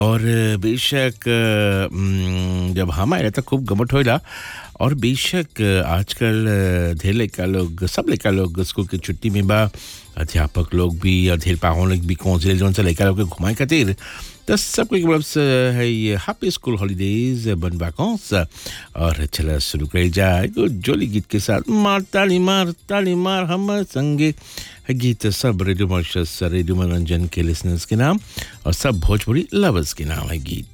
और बेशक उम, जब हम आए तो खूब गमट होइला और बेशक आजकल ढेर लड़का लोग सब लड़का लोग स्कूल की छुट्टी में बा अध्यापक लोग भी और ढेर पाहुन लोग भी कौन जौन से लड़का लोग के घुमाए खातिर तो सबको एक तरफ से है ये हैप्पी स्कूल हॉलीडेज बन वाकॉन्स और चला शुरू कर जाए एगो जोली गीत के साथ मार ताली मार ताली मार हम संगे है गीत सब रेडियो मॉरिशस रेडियो मनोरंजन के लिसनर्स के नाम और सब भोजपुरी लवर्स के नाम है गीत